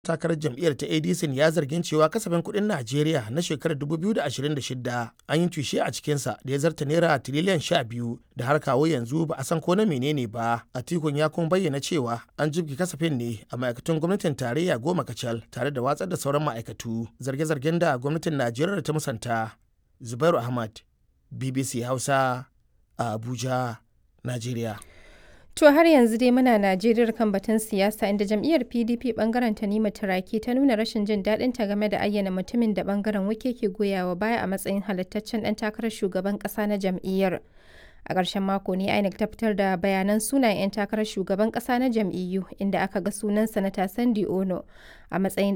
takarar jam'iyyar ta adc ya zargin cewa kasafin kuɗin najeriya na shekarar 2026 an yi tushe a cikinsa da ya zarta naira tiriliyan 12 da har kawo yanzu ba a san ko na menene ba atikun ya kuma bayyana cewa an jibge kasafin ne a ma'aikatun gwamnatin tarayya goma kacal tare da watsar da sauran ma'aikatu zarge-zargen da gwamnatin najeriya ta musanta zubairu ahmad bbc hausa a abuja najeriya To har yanzu dai muna Najeriya kan batun siyasa inda jam'iyyar PDP bangaren Tanima Turaki ta nuna rashin jin daɗin ta game da ayyana mutumin da bangaren wike ke goyawa baya a matsayin halittaccen ɗan takarar shugaban ƙasa na jam'iyyar. A ƙarshen mako ne INEC ta fitar da bayanan sunayen 'yan takarar shugaban ƙasa na jam'iyyu inda aka ga sunan sanata Sandi Ono a matsayin